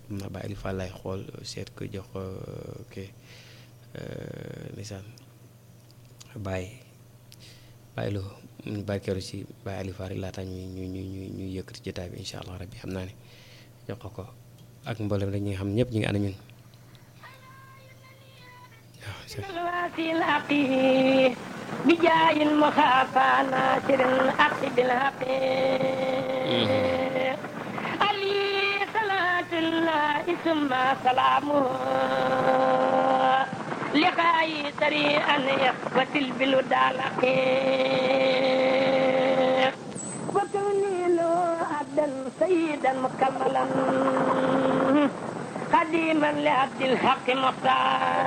xam naa Baye Aliou Fall laay xool seet ko jox ko kii ndeysaan Baye Baye Lo ñu barkeelu ci Baye Aliou Fall rek laata ñu ñu ñu ñu ñu yëkkati jotaay bi incha allah rabbi xam naa ne jox ko ko ak mboolem rek ñi nga xam ñëpp ñu ngi ànd ñun waaw. بجاه المخافى ناصر الحق بالحق علي صلاة الله ثم سلامه لقاي سريعا يقتل بالودالق وكوني له عبدا سيدا مكملا قديما لعبد الحق مختار